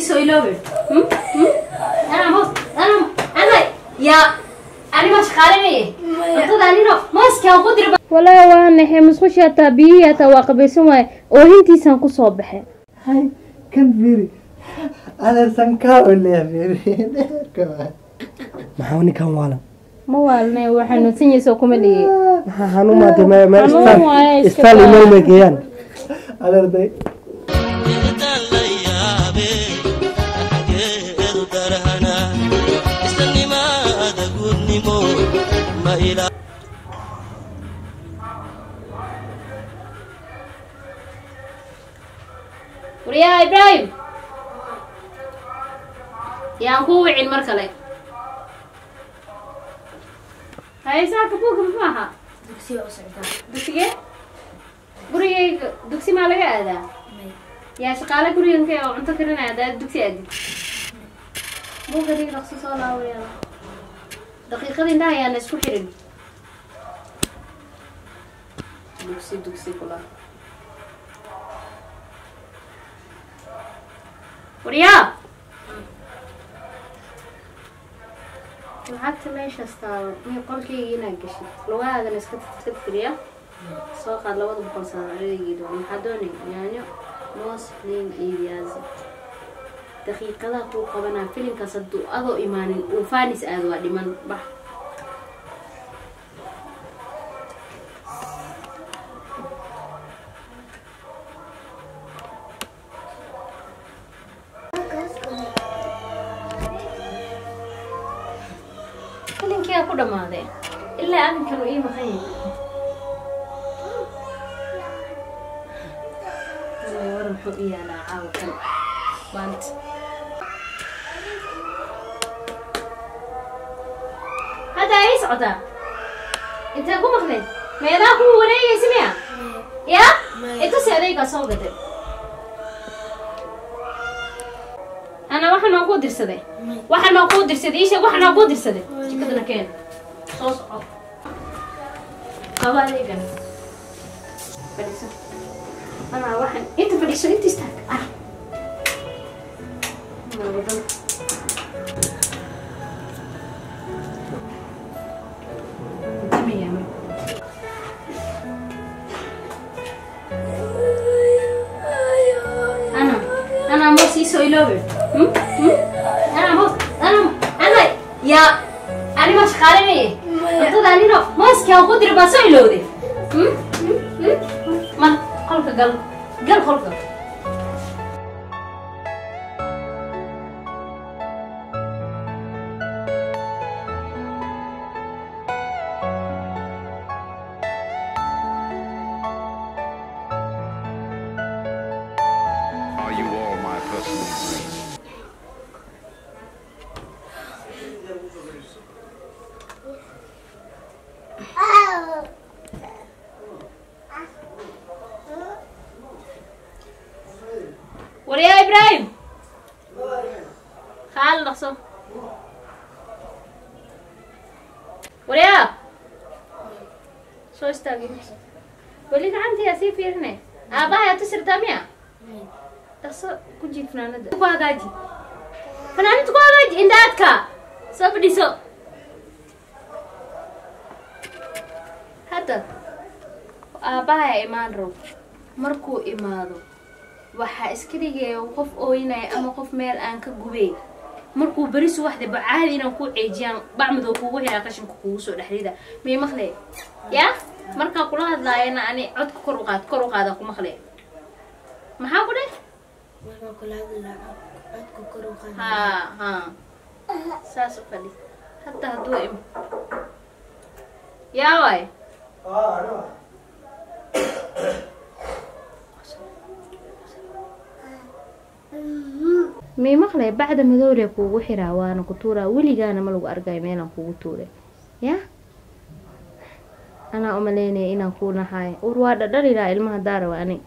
soo iloobe anaa moos anaa ana yaa anima shaqaalinaya cuntada anino mooskaa ku dirba walaa waa naxay musqushi hataa biyihii hataa waa qabaysan waaye oohintiisaan kusoo baxay Hai, kan Firi. Alasan kau oleh Firi. Maxaa ninkan waalan? ma waalnay waa xanuunsan yahay soo kuma dhigay Maxaa xanuun maatay ma ma Xanuun waaye, iska istaan daa. email ma geeyaan. Alarday. waryaa ibraahim yaan kuu wicin mar kale haysaaka buugga muxuu ahaa dugsiga u socdaa dugsigee gurigayga dugsi maa laga aadaa yaa shaqaale guriganka oo cunto karinaya haddaad dugsi aadid buugga dig dhaqso soo laawayaa daqiiqada indhaha ayaana isku xirin dugsi dugsi kula waryaa lacagta meeshaas taalo mi qolkayga inaad gashid lugahaagana iska iska tiriya soo qaad labada boqol saaraygeeda maxaa doonay yaanyo moos liin iyo viazi daqiiqadaha kuu qabanaa filimkaas hadduu adoo imaanin uu faanis aado waa dhiman bax filinkiyaa ku dhammaaday ilaa aminkan uu ii maqan yahay Ilaa war muxuu u yaalaa caawa kan maanta hadda ay socotaa intee ku maqnayd meelaha kuwa wareegaysa miya ya intusi adaygaa soo gaday ana waxaan oo kuu dirsaday waxaan oo kuu dirsaday iisheeg waxaan oo kuu dirsaday jikadana keen soo soco qaba adeegan fadhiiso ana waxaan inta fadhiiso inta istaag ah Nabadal. Damiya, ma. Ana, ana mos iso iloobe. Hmm? Hmm? Ana mos, ana, ana, yaa, ani ma shaqaalinaya. Cuntada anino mooskaa ku diri baa soo ilowday. Hmm? Hmm? Hmm? Ma, qolka gal, gal qolka. Are you all my personal dreams? waryaa ibraahim kaal dhaqso waryaa soo istaagi weli gacantiyaa sii fiirine aabbahayaa tusirtaa miya dhaqso ku jiid fanaanada ku hagaaji fanaanada ku hagaaji indhaadka soo fadhiso hadda aabbahayaa imaan rabo markuu imaado waxaa iska dhigaya qof ooynaya ama qof meel aan ka gubey markuu beri subaxda bacaadi inaan ku ceejiyaan bacmadoo kugu xiraa qashinka kugu soo dhexrida may maqle ya markaa kula hadlaayana ani codka kor u qaad kor u qaada ku maqle maxaa ku dheh markaa kula hadlaa codka kor u qaada haa haa saas u fadhi hadda hadduu im yaa waay may maqlay bacda madowle kuugu xiraa waana ku tuuraa weligaana ma lagu argayo meelaan kugu tuuray ya anaa umaleynaya inaan kuu nahaay ur waa dhadhalilaa ilmaha daarawa ani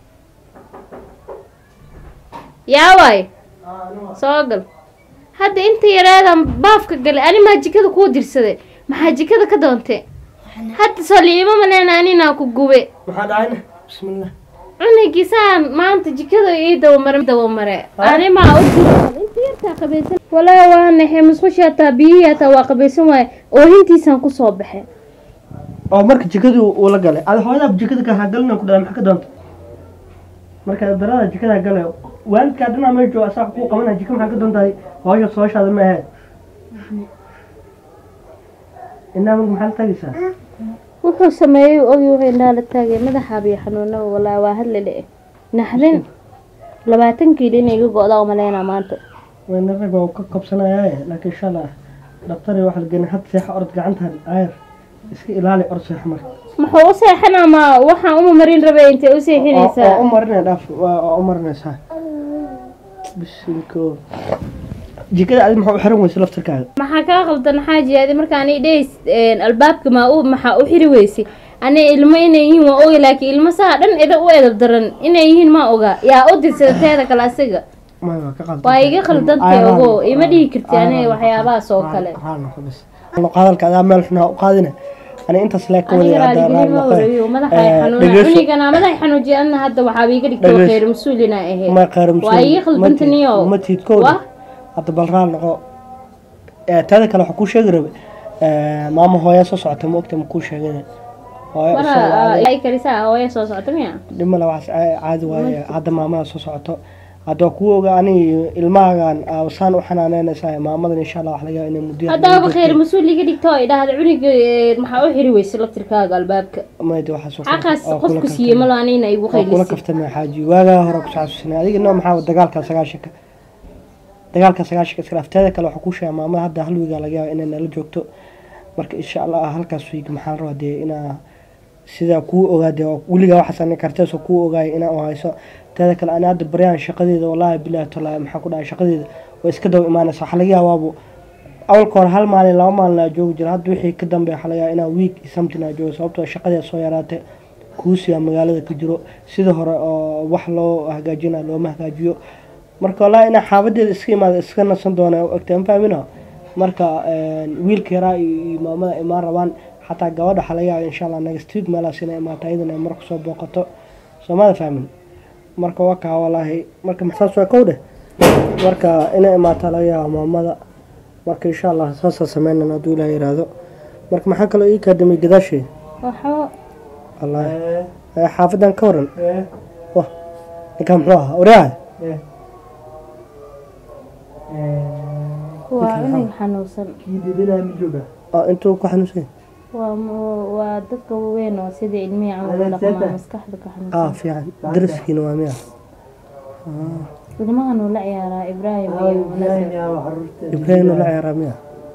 yaa waay soo gal hadda inta yaraadan baafka galay ani maa jikada kuu dirsaday maxaa jikada ka doontay hadda soo liima maleyna aninaa ku gube Maxaa dhacayna? Bismillah. cunigisaan maanta jikada ii dawamare dawamare animaa u inta yartaa qabaysan walaa waa naxay musqushi hataa biyihii hataa waa qabaysan waaye oohintiisaan kusoo baxay oo marka jikadii uu la galay ada hooyadaa jikada ka hagalina ku dhahay maxaa ka doonta marka darada jikada galay waalidkaa dhanaa meel jooga asaa kuu qabanaya jika maxaa ka doontahay hooyo sooshaada ma ahayd inaa marka maxaa la tagaysaa wuxuu sameeyey ogi wuxuu indhaha la taagay madaxaabiyo xanuunaba walaa waa hadle le naxdin labaatan kiilo inay iga go-daa umaleynaa maanta wayna rag waa ka qabsanayaaye laakiin insha allah dhaktari waxa la geenay had seexa orod gacantan ayar iska ilaali orod seexa marka muxuu u seexan ama waxaan uma marin rabay intay u oo seexinaysaa u marinay dhaaf waa u marinaysaa bisinko jikada adi maxaa u xiran weysa laftirkaaga maxaa kaa qaldan xaaji adi markaan i dheys albaabka maa u maxaa u xiri weysay ani ilmo inay yihiin waa oga laakiin ilmo saa dhan ida u edab daran inay yihiin ma oga yaa u dirsada teeda kale asiga maya waa ka qaldan waa iga khaldantay ogo ima dhihi karti aniga waxyaabahaas oo kale hadalka adaa meel xunaa u qaadina ani intaas lee ka aniga wadaya raaligelima horeeyo madaxa xanuuna cunigana madaxa xanuujiya adna hadda waxaaba iga dhigtay Dhageyso. khayr mas-uulina ahayd ma qaar waa iga khaldantaniyo ma tiidkooda Wah. hadda bal raal noqo Eh, taada kale waxaa kuu sheegi rabe eh, maama hooyaa soo socota ma ogta ma kuu sheegin hooyo isaga mara caadi- ay karisaa hooya soo socota miya dhimala waxaas caa- caadi waaye hadda maamada soo socoto hadda waa kuu oga ani ilmahagan aa saan u xanaaneynaysaa maamadan insha allah wax laga yaaba inay muddo haddaaba khayr mas-uul iga dhigta oo idhaahda cuniga eh, maxaa u xiri weysay laftirkaaga albaabka mayda waxaas oo kale- xaqaas oo kula qofku siiyey malo anina igu waa kula qaylisay kaftamay xaaji waagaa hore ku xasuusinay adiga noo maxaa dagaalka sagaashanka dagaalka sagaashanka iska dhaafteeda kale waxaa kuu sheega maamada hadda hal wiigaa laga yaaba inay nala joogto marka insha allah halkaas wiig maxaa la rabaa dee inaa sidaa kuu ogaade oo weligaa waxaas ani karteesoo kuu ogaaya inaa u hayso teeda kale ani hadda baryaan shaqadeeda wallaahi bilaahi tallaahi maxaa ku dhahay shaqadeeda way iska daba imaanaysa waxaa laga yaabaabu awalka hore hal maalin laba maalin aa joogi jira hadda wixii ka dambeeya waxaa laga yaaba inaa wiig iyo something aa joogo sababtoo shaqadeeda soo yaraatay kuusiyaa magaalada ka jiro sida hore oo wax loo hagaajina looma hagaajiyo marka wallaahi inaa xaafadeeda iska imaada iska nasan doona ogta ma fahmina marka wiilka yaraa iyo iyo maamada imaan rabaan xataa gabadha waxaa laga yaaba insha allah next week meelaas inay imaato ayadana ay marka soo booqato soomada fahmin marka waa kaa wallaahi marka saas waa kow dheh marka inay imaataa laga yaaba maamada marka insha allah saasaa sameynana hadduu ilaah yiraahdo marka maxaa kaloo ii kaadamay gadaashee waxba wallaahi Eh, xaafadan ka waran wah ninkaan muxuu ahaa oraa waa cunug xanuunsan oo intuu ku xanuunsan waa mu- waa dadka waaweyn oo sida ilmihii camal u dhaqmaa maskaxda ka ah xanuunsan fiican daraskiina waa miya ilmahan uu la ciyaaraa ibraahim iyo munasir ibraahim la ciyaaraa miya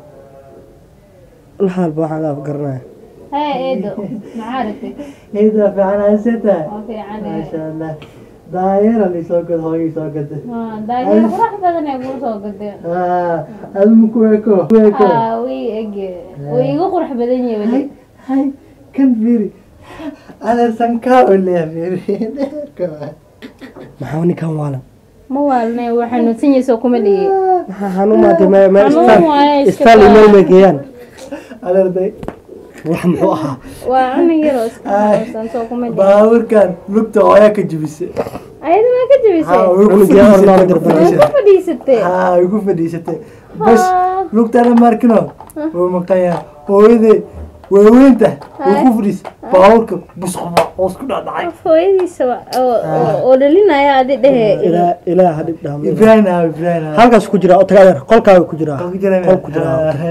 la haalba waxaan aaf garanaya hee eedo maxaa rabtay Ida fiican haysata waa fiican maasha allah daayara lisoo gad hooyay soo gada daayar qurax badan ee kuu soo gadeen admu ku eko ku eko haa wii ege way iga qurux badan yahay weli hay kan fiiri adeersan kaa oleya fiiri maxaa ninkan waalan ma waalne waa xanuunsan yahay soo kuma dhigi maxaa xanuumaatay me me Xanuun waaye, iska istaal daa. imeel may geeyaan adeerday wax muxuu ahaa waa cunug yar oo iska xanuunsan soo kuma dhigi baaburkan lugta hooyaa ka jibisay ayada maa ka jabisay cunugii hor looga dirbay waa ku fadhiisatay haa way ku fadhiisatay bas Haa. lugtana markino wuu maqayaa hooyadee waaweynta way ku fadhiisay baaburka busquma oo isku dhacdhacay hooyadiisa wa- oo- oo- oo dhalinaya adi dhehe ilaa ilaa hadib dhaam ibrahim ah ibrahim ah halkaas ku jira oo tagaadeer qolkaaga ku jira Qol ku jira qol ku jira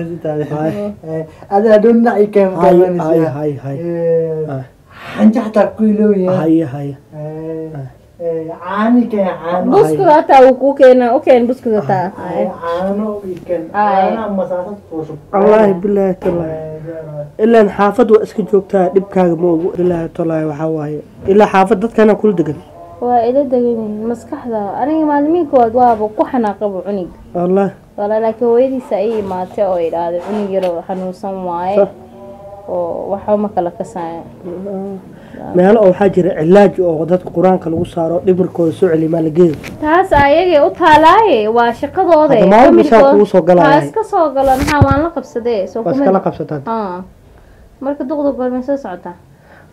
ada adoo dhinaci ka hay hay hay hay Ah. xanja xataa ku ilooya hay hay caani ka caano buskud hataa uu kuu keena u keen buskud hataa caano ikan Ay. caanaha masaasad kuusub wallaahi bilaahi tallaahi ilaan xaafad waa iska joogtaa dhibkaaga ma ogu ilaahi tallaahi waxaa waaye ilaa xaafad dadkana kula degan waa ila degan yihiin maskaxda aniga maalimiinkood waaba ku xanaaqaba cunug wallaahi wala laakiin hooyadiisa ay imaatay oo idhaahday cunug yar oo xanuunsan waaye Sah. oo waxba ma kala kasaayo meelo oo waxaa jira cilaaj oo dadka qur-aanka lagu saaro dhimirkooda soo celiya maa la geeyo taas ayagay u taalaaye waa shaqadooda Hadda maalin bisaa kugu soo galaya. waa iska soo gala maxaa waan la qabsadee soo waa kuma iskala qabsataan Ah. marka duqda goormay soo socotaa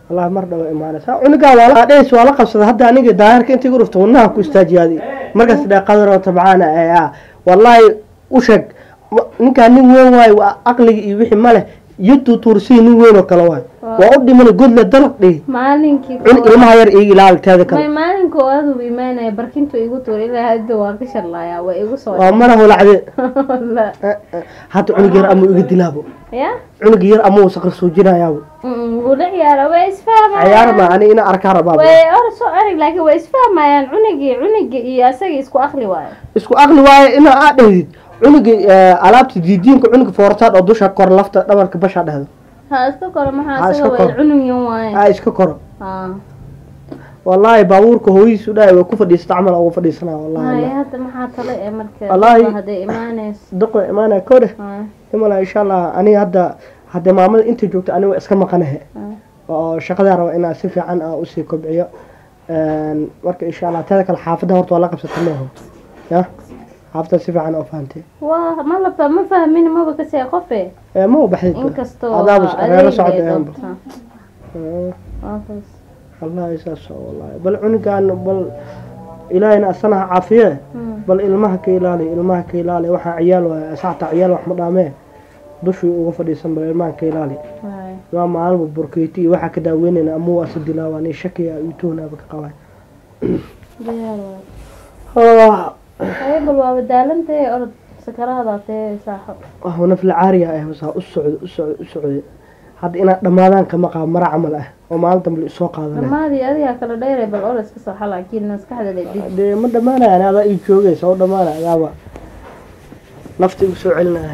wallahi mar dhawo imaanaysa cunugaa waa la dheys waa la qabsada hadda aniga daahirka intii gurufta wadnaha ku istaajiyaadi markaas dhee qadaro tabcaana ee ah wallahi u sheeg ma- ninkaa nin weyn waayo waa aqliga iyo wixii ma leh iyo tuutuursii nin weyn oo kale waayo waa u dhimana godle dalaq dhihi maalinkii cunug ilmaha yar iga ilaali teeda may kale maalinka oo adugu imaanaya barkintu igu tuur ilaa hadda waa ka sharlaaya waa igu soo waa mana hulacde La- hadda cunug yar ama iga dilaabo ya cunug yar ama uu saqar suujinayaabo Mm, wuu la ciyaara way isfahmayaan ciyaar ma ani ina arkaa rabaaba way or soo arig laakiin way isfahmayaan cunugii cunugii iyo asagii isku akli waayo isku aqli waaye ina aa dhehdid cunuga alaabta diidiinka cunuga foortaad oo dusha kor lafta dhabarka basha dhehdo ha iska koro maxaa Ha, asaga iska way koro. cunugyan waaye aa iska koro ha wallaahi baabuurka hooyihiisu dhahay waa ku fadhiisata camal ugu fadhiisanaa hay wallahi hadda maxaa tale ee marka Wallaahi. dadba hadday imaanayso daqo imaanaya koo dheh Ha, imala insha allah aniga hadda hadda maamada inta joogta aniga waa iska maqanahe ha. oo shaqadaa raba inaa si fiican aa usii kobciyo Een, marka insha allah teeda kale xaafadda horta waa la qabsata maaho ya xaafadda si fiican oo fahantay waa ma laba ma fahmin maba kasee qofe Ee, ma u baxdid inkastoo adaabus reero adeegay socda aanba doonta Ee, Waa kaas. wallahi saas oo wallahi bal cunugaan bal ilaahayna asana ha caafiye Hmm. bal ilmaha ka ilaali ilmaha ka ilaali waxaa ciyaal waaya saacta ciyaal wax ma dhaamee dushii uga fadhiisan bal ilmaha ka ilaali Waay. waa maalba burkeyti iyo waxaa ka daaweynayna ama waa si dilaawaan iyo shakiya iyo tuhnaaba ka qabaan Diyaar waay. Ay, bal waa badaalantay orod sakaraada tee saaxo waa nafla caariya ah wasaa u socdo u socdo u socdo hadda inaad dhammaadaan kama qaab mara camal ah oo maalin dambe isoo qaadanay dhammaadii adigaa kala dheeray bal orod iska soo xal laakiin maskaxda la dib dee ma dhammaanayaan adaa ii joogaysa oo dhammaanaya adaaba nafta igu soo celinaya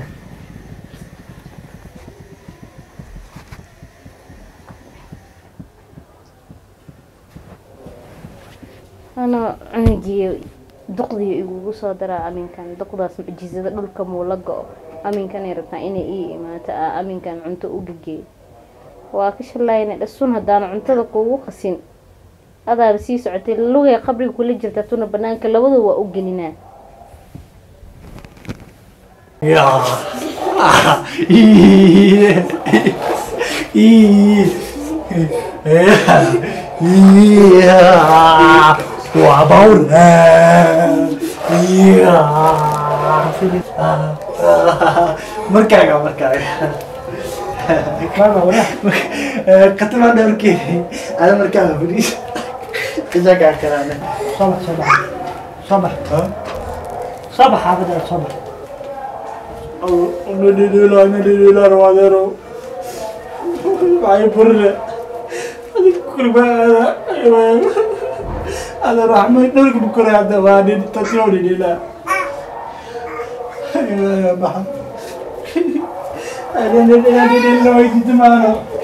ana cunugii duqdii igugu soo daraa aminkan duqdaas mucjisada dhulka muu la go-o aminkanay rabtaa inay ii imaato aa aminkan cunto u gegeey waa ka shalayna dhasun haddaan cuntada kuugu qasin adaaba sii socotay lugay qabriga kula jirta tuna banaanka labadu waa u gelinaa waa bawr markaaga markaaga katimaa dhowrkeedi ada markaaga fadhiis qisakaa kalaane soo bax soo bax soo bax soo bax xaafadda soo bax nadhidhiila nadhidhiila rawadeero waxay burle adig kurbaada ada raxmay dhulka bukuraada waa nin tasoo dhidhiila baxa nadhidhiila waydiidamaano